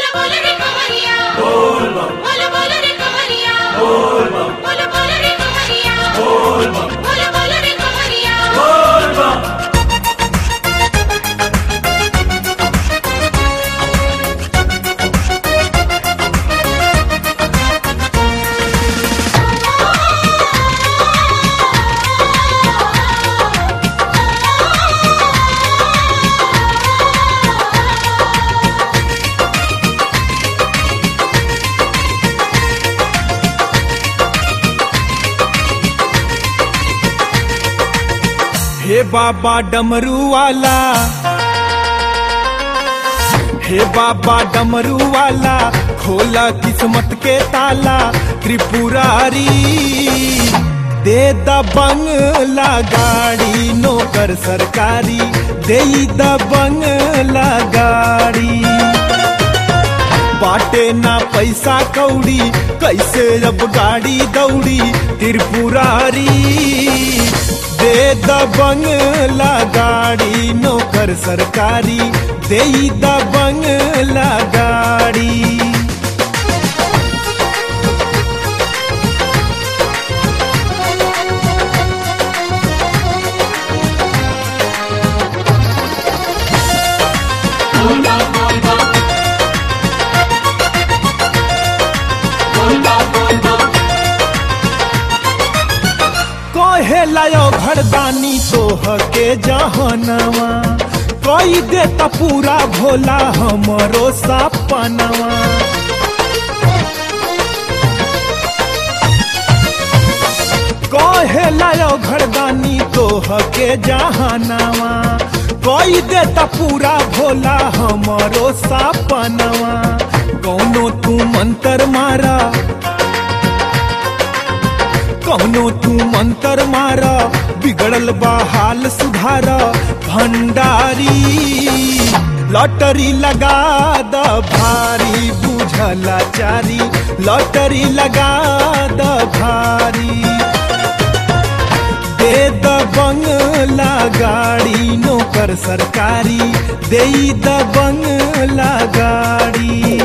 बोलो बोलो रे कवरिया बोलो बोलो रे कवरिया बोलो बोलो रे कवरिया बोलो बोलो रे कवरिया हे बाबा डमरू वाला हे बाबा डमरू वाला खोला किस्मत के ताला त्रिपुरारी दे द बंगला गाड़ी नौकर सरकारी दे द बंगला गाड़ी बाटे ना पैसा कौड़ी कैसे अब गाड़ी दौड़ी त्रिपुरारी दे द बंगला गाड़ी नौकर सरकारी दे द बंगला गाड़ी कहे लायो घरदानी तोह के जहनवा कई दे त पूरा भोला हमरो सपनवा कहे लायो घरदानी तोह के जहनवा कई दे त पूरा भोला हमरो सपनवा कौनो तू मंत्र मारा कौनो तू मंत्र मार बिगड़ल बा हाल सुधार भंडारी लॉटरी लगा द भारी बुझला चारी लॉटरी लगा द भारी दे द बंगला गाड़ी नौकर सरकारी दे द बंगला गाड़ी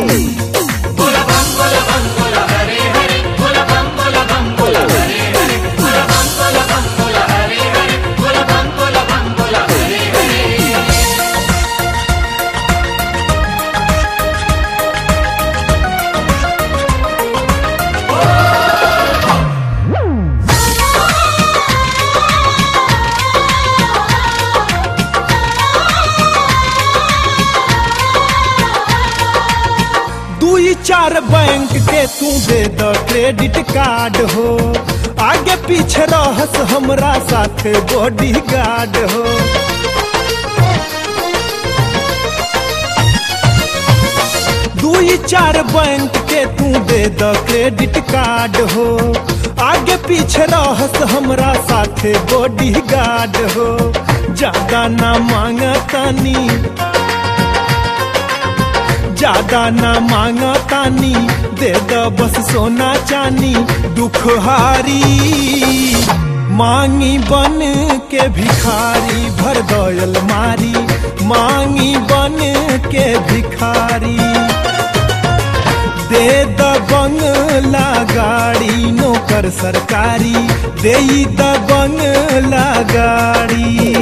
दुई चार बैंक के तू दे द क्रेडिट कार्ड हो आगे पीछे रहस हमरा साथ बॉडी गार्ड हो दुई चार बैंक के तू दे द क्रेडिट कार्ड हो आगे पीछे रहस हमरा साथे बॉडी गार्ड हो ज्यादा ना मांगतानी ज्यादा ना मांगतानी दे द बस सोना चानी दुख हारी मांगी बन के भिखारी भर दयल मारी मांगी बन के भिखारी दे द बंगला गाड़ी नौकर सरकारी दे द बंगला गाड़ी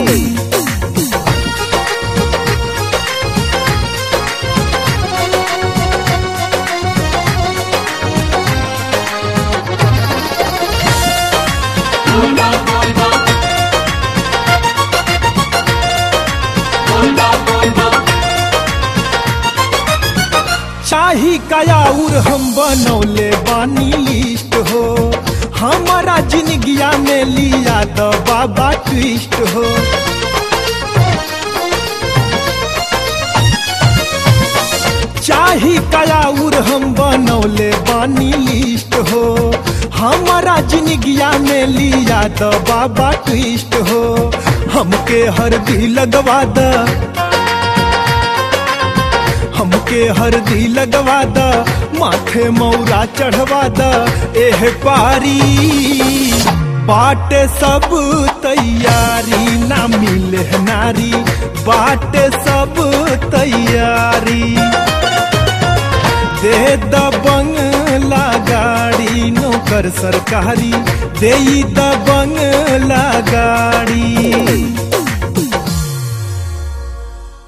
चाही कयाउर हम बनौले बानी लिस्ट हो हमारा जिंदगिया में लिया तो बाबा ट्विस्ट हो चाही कयाउर हम बनौले बानी लिस्ट हो हमारा जिंदगिया में लिया तो बाबा ट्विस्ट हो हमके हरदी लगवा द हमके हरदी लगवा द माथे मौरा चढ़वा द एह पारी बाटे सब तैयारी ना मिले नारी बाटे सब तैयारी नौकर सरकारी देई द बंगला गाड़ी